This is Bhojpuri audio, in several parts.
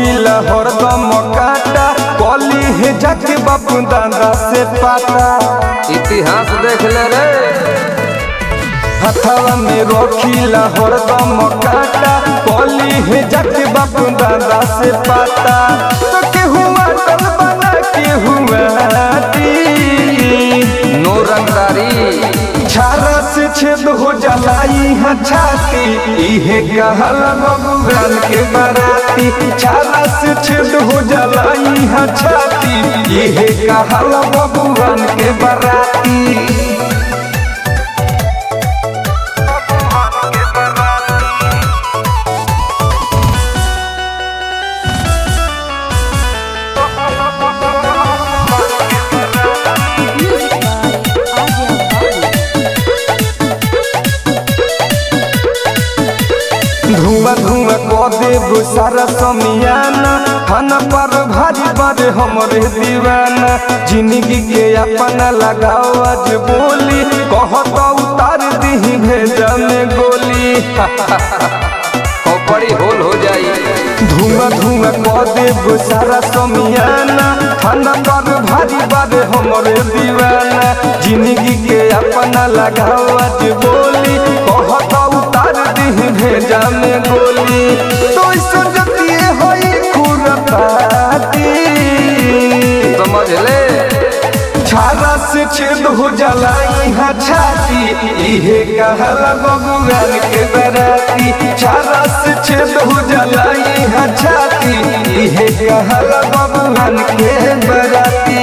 रखीला हरदम काटा कली है जाके बापू दादा से पाता इतिहास देख ले रे हथवा में रखीला हरदम काटा कली है जाके बापू दादा से पाता तो केहू अटल बना केहू माटी नो रंगदारी छारा से छेद हो जलाई है छाती इहे कहल भगवान के बराती छारा से छेद हो जलाई है छाती इहे कहल भगवान के बराती Music by Ajay Babu. धुआं धुआं कऽ देब सारा समियाना खाना पर भारी बारे हमरे दीवाना जिंदगी के अपना लगाओ आज बोली कहत उतार दीही भेजा में गोली खोपड़ी होल हो जाई धुआं धुआं कऽ देब सारा समियाना खाना पर भारी बारे हमरे दीवाना जिंदगी के अपना लगाओ आज बोली कहत उतार दीही भेजा में गोली तो सजतिए होई खुरपाती समझ ले छाला से छेद हो जाला यहाँ छाती इहे कहला भगवान के बराती छाला से छेद हो जाला यहाँ छाती इहे कहला भगवान के बराती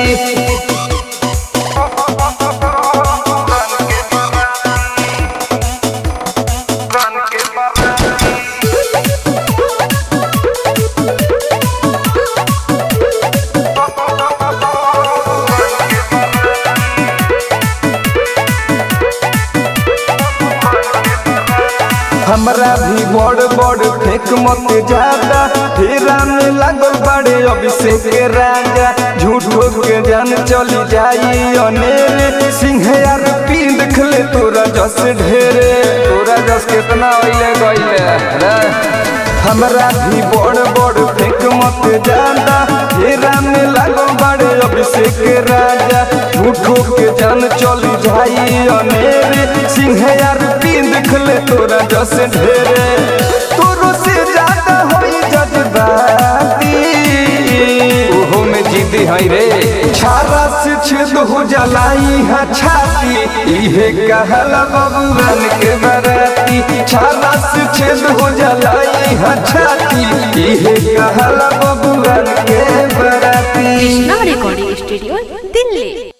हमरा भी बड़ बड़ फेक मत ज्यादा फेरा में लागल बड़े अभिषेक के राजा झूठो के जान चली जाई अनेरे सिंह यार पी देख ले तोरा जस ढेरे तोरा जस कितना ओइले गइले रे हमरा भी बड़ बड़ फेक मत ज्यादा फेरा में लागल बड़े अभिषेक के राजा झूठो के जान चली जाई अनेरे सिंह यार पी देख ले तोरा जस ढेरे तोरो से ज्यादा होई जज्बाती ओहो में जिद्दी है रे छारा से छेद हो जलाई है छाती इहे कहला भगवान के बराती छारा से छेद हो जलाई है छाती इहे कहला भगवान के बराती Krishna Recording Studio, Delhi.